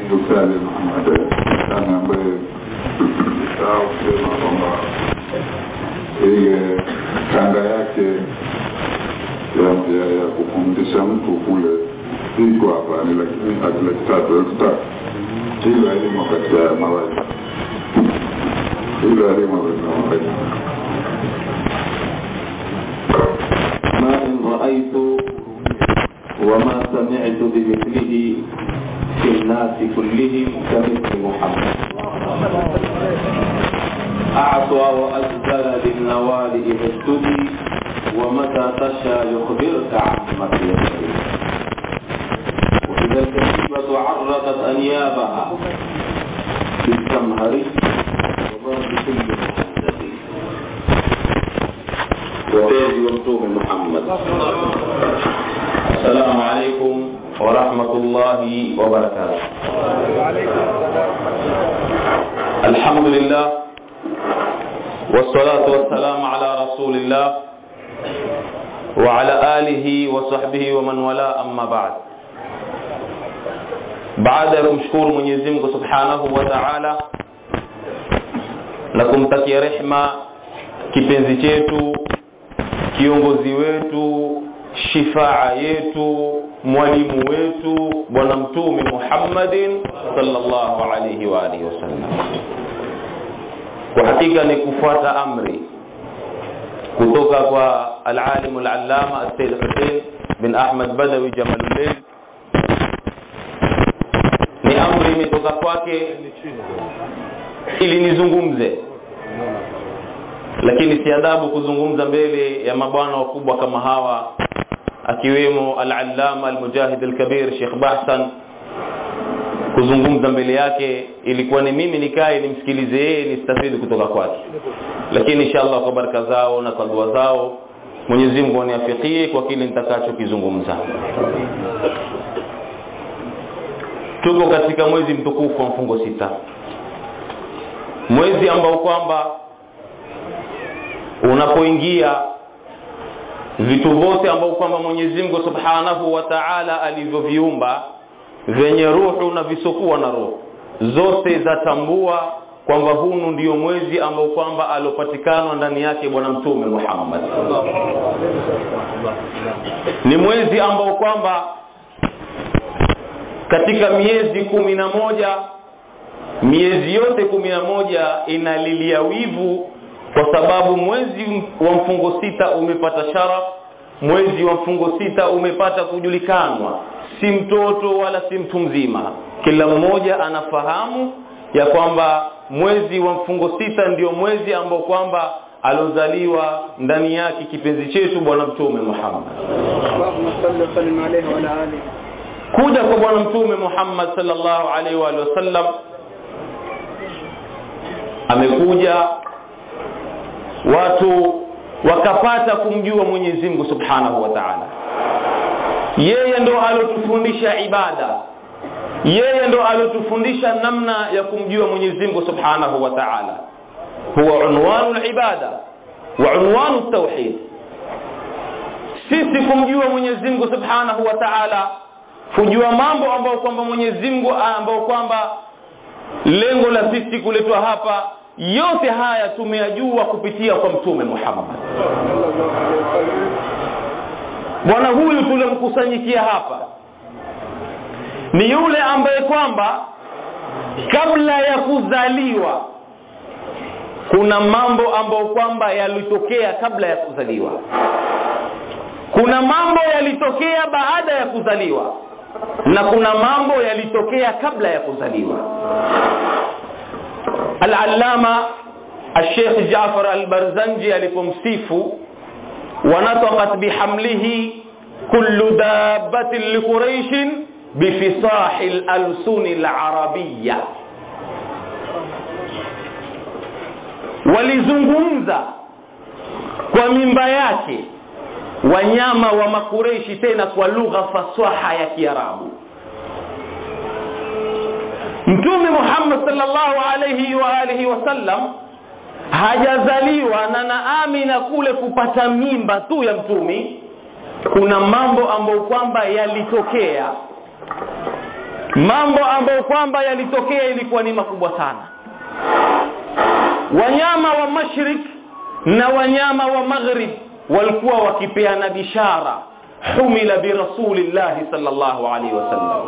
Daktari Muhammad sana ambaye sahau kusema kwamba ile kanda yake ya, ya, ya kupumzisha mtu kule iko hapa ni laki ati laki tatu elfu tatu hilo elimu katika mawaidha hilo elimu katika mawaidha ما إن رأيت وما سمعت بمثله في الناس كلهم كمثل محمد أعطى وأجزل للنوال إذا ابتدي ومتى تشاء يخبرك عن مطلبه وإذا الكتيبة عرضت أنيابها بالزمهر وضرب كل محدث وبيد ومتوم محمد السلام عليكم ورحمة الله وبركاته الحمد لله والصلاة والسلام على رسول الله وعلى آله وصحبه ومن والاه أما بعد baada ya kumshukuru Mwenyezi Mungu Subhanahu wa Ta'ala na kumtakia rehma kipenzi chetu kiongozi wetu shifaa yetu mwalimu wetu bwana mtume Muhammadin sallallahu alayhi wa alihi wasallam kwa hakika ni kufuata amri kutoka kwa al-alim al-allama al-sayyid Hussein bin Ahmad Badawi Jamaluddin ni amri imetoka kwake ili nizungumze lakini si adabu kuzungumza mbele ya mabwana wakubwa kama hawa akiwemo al-allama al-mujahid al-kabir Sheikh Bahsan kuzungumza mbele yake ilikuwa ni mimi nikae nimsikilize yeye nistafidi kutoka kwake lakini inshallah kwa baraka zao na kwa dua zao Mwenyezi Mungu aniafikie kwa kile nitakachokizungumza tuko katika mwezi mtukufu wa mfungo sita mwezi ambao kwamba unapoingia vitu vyote ambao kwamba Mwenyezi Mungu Subhanahu wa Ta'ala alivyoviumba vyenye ruhu na visokuwa na roho zote zatambua kwamba hunu ndio mwezi ambao kwamba alopatikana ndani yake bwana mtume Muhammad ni mwezi ambao kwamba katika miezi kumi na moja miezi yote kumi na moja inalilia wivu kwa sababu mwezi wa mfungo sita umepata sharaf mwezi wa mfungo sita umepata kujulikanwa si mtoto wala si mtu mzima kila mmoja anafahamu ya kwamba mwezi wa mfungo sita ndio mwezi ambao kwamba alozaliwa ndani yake kipenzi chetu bwana mtume Muhammad اللهم صل وسلم عليه وعلى اله kuja kwa bwana mtume Muhammad sallallahu alaihi wa alihi wasallam amekuja watu wakapata kumjua Mwenyezi Mungu Subhanahu wa Ta'ala yeye ndo alotufundisha ibada yeye ndo alotufundisha namna ya kumjua Mwenyezi Mungu Subhanahu wa Ta'ala huwa unwanu al-ibada wa unwanu at-tauhid sisi kumjua Mwenyezi Mungu Subhanahu wa Ta'ala kujua mambo ambayo kwamba Mwenyezi Mungu ambao kwamba lengo la sisi kuletwa hapa yote haya tumeyajua kupitia kwa mtume Muhammad bwana huyu tulimkusanyikia hapa ni yule ambaye kwamba kabla ya kuzaliwa kuna mambo ambayo kwamba yalitokea kabla ya kuzaliwa kuna mambo yalitokea baada ya kuzaliwa na kuna mambo yalitokea kabla ya kuzaliwa al-allama al-sheikh Jaafar al-Barzanji alipomsifu wanataqat bihamlihi kullu dabbatin li quraish bifisahi al-alsun al-arabiyya walizungumza kwa mimba yake wanyama wa makureishi tena kwa lugha fasaha ya Kiarabu Mtume Muhammad sallallahu alayhi wa alihi wasallam hajazaliwa na naamina kule kupata mimba tu ya mtumi kuna mambo ambayo kwamba yalitokea mambo ambayo kwamba yalitokea ilikuwa ni makubwa sana wanyama wa mashrik na wanyama wa maghrib walikuwa wakipeana bishara humila birasulillahi sallallahu alaihi wasallam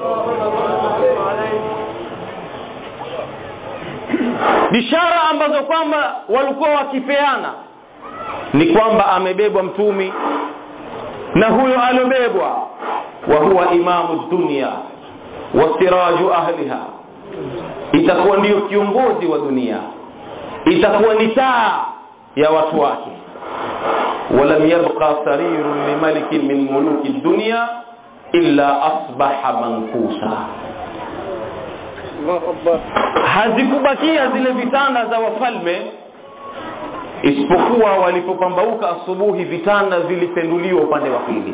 bishara ambazo kwamba walikuwa wakipeana ni kwamba amebebwa mtumi na huyo aliobebwa wa huwa imamu dunia wa siraju ahliha itakuwa ndiyo kiongozi wa dunia itakuwa ni taa ya watu wake ولم يبقى سرير لملك من ملوك الدنيا إلا أصبح منكوسا الله أكبر hazikubakia zile vitanda za wafalme isipokuwa walipopambauka asubuhi vitanda vilipenduliwa upande wa pili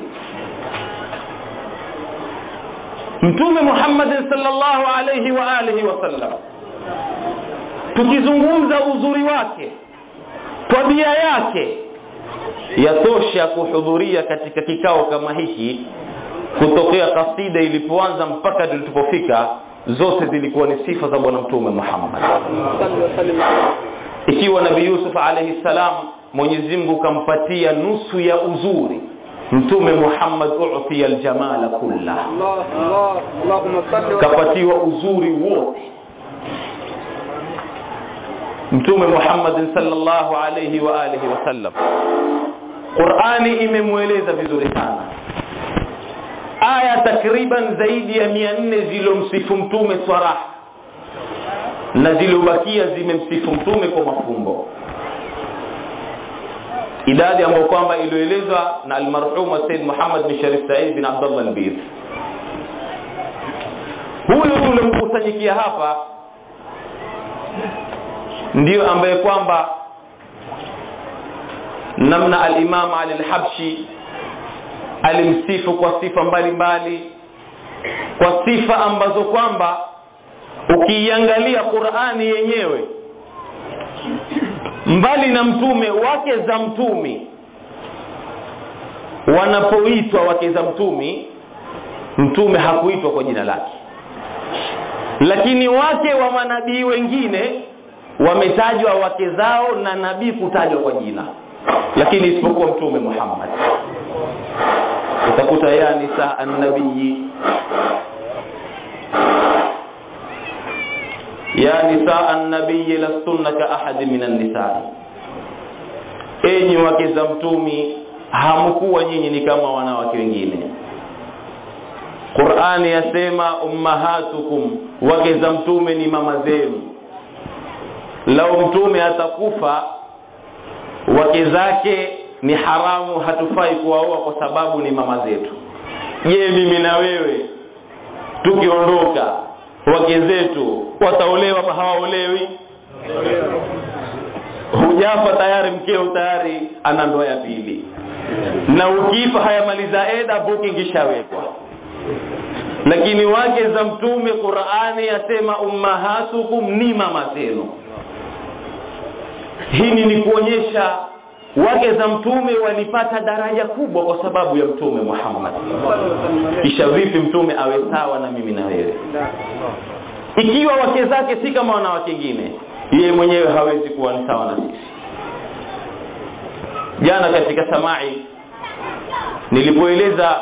mtume Muhammad sallallahu alayhi wa alihi wasallam tukizungumza uzuri wake tabia yake yatosha kuhudhuria katika kikao kama hiki kutokea kasida ilipoanza mpaka tulipofika zote zilikuwa ni sifa za bwana mtume Muhammad صل وسلم عليه ikiwa nabii Yusuf alayhi salam Mwenyezi Mungu kampatia nusu ya uzuri mtume Muhammad u'tiya aljamala kulla الله الله اللهم صل وسلم kapatiwa uzuri wote mtume Muhammad sallallahu alayhi wa alihi wasallam Qur'ani imemweleza vizuri sana aya takriban zaidi ya 400 zilomsifu mtume swaraha na zilizobakia zimemsifu mtume kwa mafumbo idadi ambayo kwamba iliyoelezwa na almarhum Said Muhammad bin Sharif Said bin Abdullah al-Bir huyu ulimkusanyikia hapa ndiyo ambaye kwamba namna al-Imam Ali al-Habshi alimsifu kwa sifa mbalimbali kwa sifa ambazo kwamba ukiiangalia Qur'ani yenyewe mbali na mtume wake za mtumi wanapoitwa wake za mtumi mtume hakuitwa kwa jina lake lakini wake wa manabii wengine wametajwa wake zao na nabii kutajwa kwa jina lakini isipokuwa mtume Muhammad utakuta ya nisa an-nabii ya nisa an-nabii lastunna ka ahad min an-nisaa enyi wake za mtumi hamkuwa nyinyi ni kama wanawake wengine Qur'ani yasema ummahatukum wake za mtume ni mama zenu lau mtume atakufa wake zake ni haramu hatufai kuwaoa kwa sababu ni mama zetu je mimi na wewe tukiondoka wake zetu wataolewa ama hawaolewi hujafa tayari mkeo tayari ana ndoa ya pili na ukifa hayamaliza eda booking ishawekwa lakini wake za mtume Qur'ani yasema ummahatukum ni mama zenu hili ni kuonyesha wake za mtume walipata daraja kubwa kwa sababu ya mtume Muhammad kisha vipi mtume awe sawa na mimi na wewe ikiwa wake zake si kama wanawake wengine yeye mwenyewe hawezi kuwa ni sawa na sisi jana katika samai nilipoeleza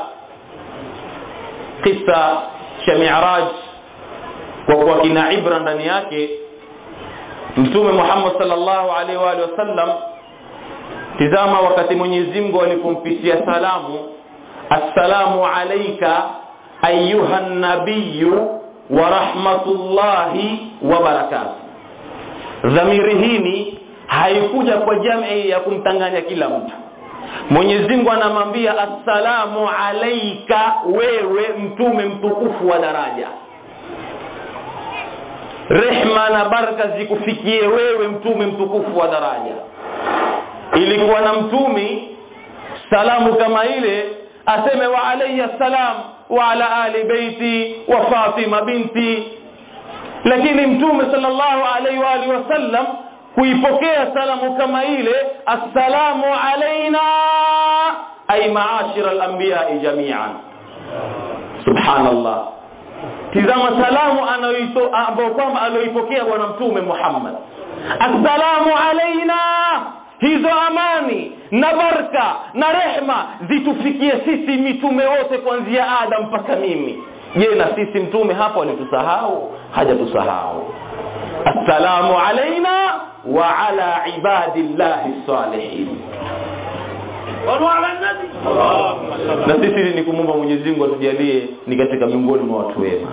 kisa cha Mi'raj kwa kuwa kina ibra ndani yake Mtume Muhammad sallallahu alaihi wa alihi wasallam tizama wakati Mwenyezi Mungu alipompitia salamu assalamu alayka ayuha nabiyyu wa rahmatullahi wa barakatuh dhamiri hii haikuja kwa jamii ya kumtanganya kila mtu Mwenyezi Mungu anamwambia assalamu alayka wewe mtume mtukufu wa daraja rehma na baraka zikufikie wewe mtume mtukufu wa daraja ilikuwa na mtumi salamu kama ile aseme wa alayya salam wa ala ali baiti wa Fatima binti lakini mtume sallallahu alaihi wa alihi wasallam kuipokea salamu kama ile assalamu alaina ay maashira al-anbiya jami'an subhanallah tizama salamu anayoito- ambayo kwamba aliyoipokea bwana mtume muhammad assalamu alaina hizo amani na baraka na rehma zitufikie sisi mitume wote kuanzia adam mpaka mimi je na sisi mtume hapo alitusahau hajatusahau assalamu alaina wa ala ibadillahi salihin na sisi ni kumwomba mwenyezi mungu atujalie ni katika miongoni mwa watu wema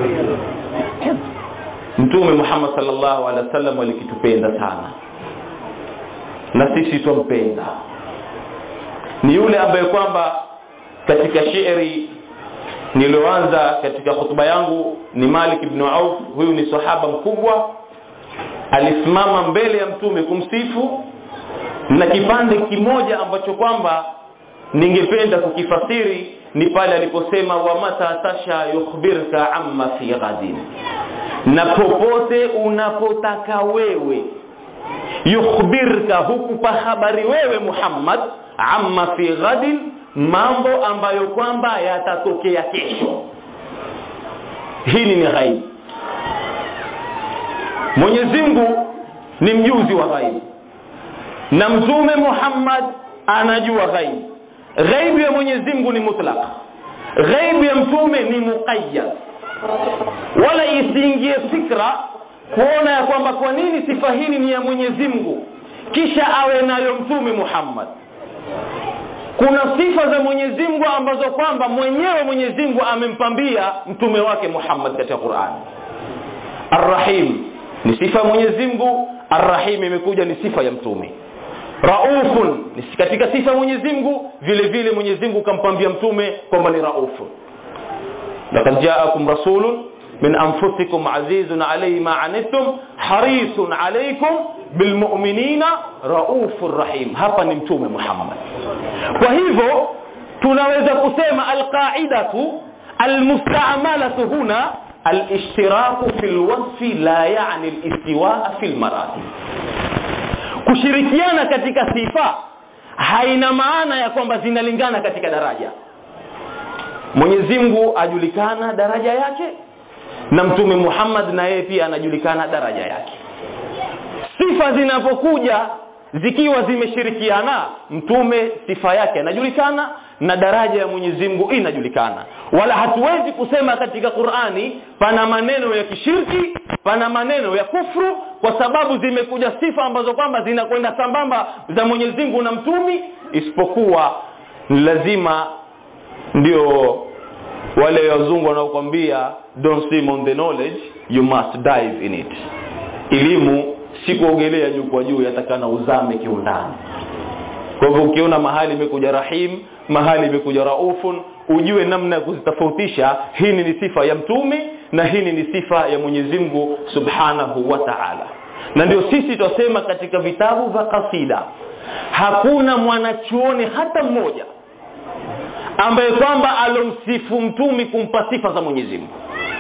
mtume muhammad salllahu alehi wa sallam alikitupenda sana na sisi twampenda ni yule ambaye kwamba katika shairi niliyoanza katika hutuba yangu ni malik ibnu auf huyu ni sahaba mkubwa alisimama mbele ya mtume kumsifu na kipande kimoja ambacho kwamba ningependa kukifasiri ni pale aliposema wa mata tasha yukhbirka amma fi ghadin na popote unapotaka wewe yukhbirka hukupa habari wewe muhammad amma fi ghadin mambo ambayo kwamba yatatokea kesho hili ni ghaibu mwenyezi mungu ni mjuzi wa ghaibu na mtume muhammad anajua ghaibu ghaibu ya mwenyezi mungu ni mutlaq ghaibu ya mtume ni muqayyad wala isiingie fikra kuona ya kwamba kwa nini sifa hili ni ya mwenyezi mungu kisha awe nayo mtume muhammad kuna sifa za mwenyezi mungu ambazo kwamba mwenyewe mwenyezi mungu amempambia mtume wake muhammad katika qurani arrahim ni sifa ya mwenyezi mungu arrahim imekuja ni sifa ya mtume raufun ni katika sifa ya mwenyezi mungu vile vile mwenyezi mungu kampambia mtume kwamba ni raufun lakad jaakum rasulun min anfusikum azizun alayhi ma anittum harisun alaykum bilmuminina raufur rahim hapa ni mtume muhammad kwa hivyo tunaweza kusema alqaidatu almustamalatu huna alishtiraku fi lwasfi la yani listiwaa fi lmaratib kushirikiana katika sifa haina maana ya kwamba zinalingana katika daraja mwenyezi mungu ajulikana daraja yake na mtume muhammad na yeye pia anajulikana daraja yake sifa zinapokuja zikiwa zimeshirikiana mtume sifa yake anajulikana na daraja ya mwenyezi mungu inajulikana wala hatuwezi kusema katika qurani pana maneno ya kishirki pana maneno ya kufru kwa sababu zimekuja sifa ambazo kwamba zinakwenda sambamba za mwenyezi mungu na mtumi isipokuwa ni lazima ndio wale wazungu wanaokwambia don't swim on the knowledge you must dive in it elimu si kuogelea juu kwa juu yatakana uzame kiundani kwa hivyo ukiona mahali imekuja rahim mahali imekuja raufun ujue namna ya kuzitofautisha hii ni sifa ya mtume na hii ni sifa ya mwenyezi mungu subhanahu wa taala na ndio sisi twasema katika vitabu vya kasida hakuna mwanachuoni hata mmoja ambaye kwamba alomsifu mtumi kumpa sifa za mwenyezi mungu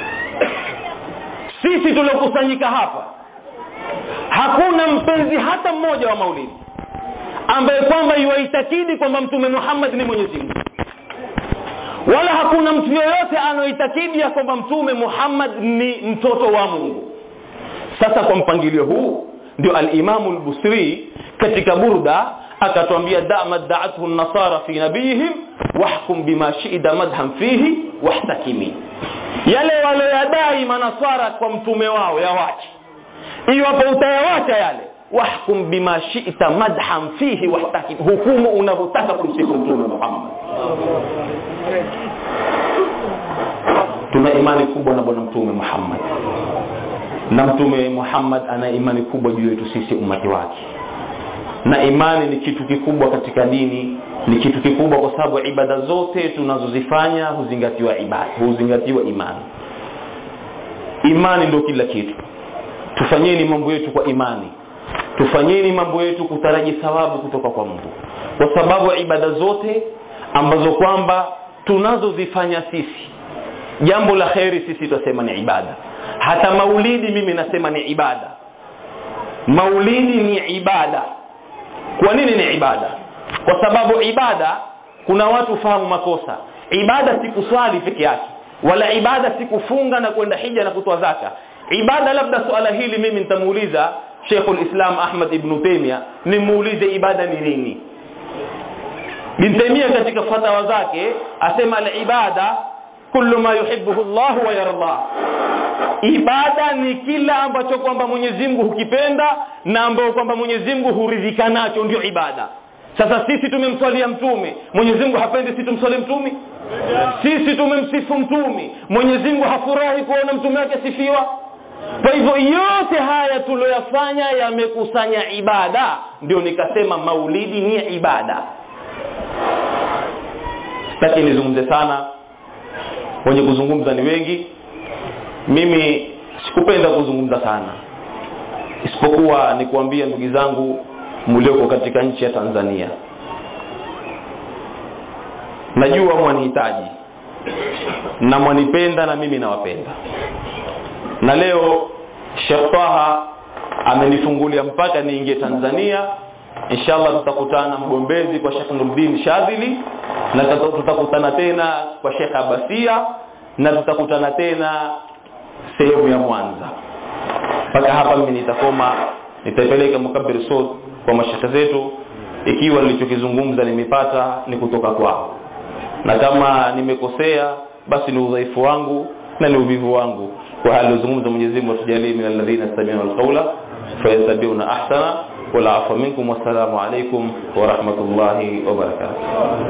sisi tuliokusanyika hapa hakuna mpenzi hata mmoja wa maulidi ambaye kwamba yuwaitakidi kwamba mtume muhammad ni mwenyezi mungu wala hakuna mtu yoyote anaoitakidi ya kwamba mtume muhammad ni mtoto wa mungu sasa kwa mpangilio huu ndio alimamu lbusri katika burda akatwambia dama daathu nasara fi nabiyihim wahkum bima shida madhan fihi wahtakimi yale walioyadai manasara kwa mtume wao yawache iwapo utayawacha yale wahkum bima shita madhan fihi wahtakim hukumu unavyotaka kumsifu mtume muhammad tuna imani kubwa na bwana mtume muhammad na mtume muhammad ana imani kubwa juu yetu sisi umati wake na imani ni kitu kikubwa katika dini ni kitu kikubwa kwa sababu ibada zote tunazozifanya huzingatiwa ibada huzingatiwa imani imani ndio kila kitu tufanyeni mambo yetu kwa imani tufanyeni mambo yetu kutaraji thawabu kutoka kwa mungu kwa sababu ibada zote ambazo kwamba tunazozifanya sisi jambo la kheri sisi tutasema ni ibada hata maulidi mimi nasema ni ibada maulidi ni ibada kwa nini ni ibada kwa sababu ibada kuna watu fahamu makosa ibada si kuswali peke yake wala ibada si kufunga na kwenda hija na kutoa zaka ibada labda suala hili mimi nitamuuliza Sheikhul Islam Ahmad ibn Taymiyyah nimuulize ibada ni nini Ibn Taymiyyah katika fatawa zake asema al-ibada kullu ma yuhibbuhu Allah wa yarda ibada ni kila ambacho kwamba Mwenyezi Mungu hukipenda na ambacho kwamba Mwenyezi Mungu huridhika nacho ndio ibada sasa sisi tumemswalia mtume Mwenyezi Mungu hapendi sisi tumswalie mtume sisi tumemsifu mtume Mwenyezi Mungu hafurahi kuona mtume wake sifiwa kwa hivyo yote haya tuloyafanya yamekusanya ibada ndio nikasema maulidi ni ibada sitaki nizungumze sana wenye kuzungumza ni wengi mimi sikupenda kuzungumza sana isipokuwa ni kuambia ndugu zangu mlioko katika nchi ya Tanzania najua mwanihitaji na mwanipenda na mimi nawapenda na leo Sheikh Taha amenifungulia mpaka niingie Tanzania inshallah tutakutana mgombezi kwa Sheikh Nuruddin Shadhili na tutakutana tena kwa Sheikh Abasia na tutakutana tena sehemu ya Mwanza mpaka hapa mimi nitakoma nitaipeleka mukabir sod kwa mashaka zetu ikiwa nilichokizungumza nimepata ni kutoka kwao na kama nimekosea basi ni udhaifu wangu na ni uvivu wangu kwa hali zungumza Mwenyezi Mungu atujalie min alladhina yastami'una alqawla fayattabi'una ahsana wal 'afwa minkum wassalamu alaykum wa rahmatullahi wa barakatuh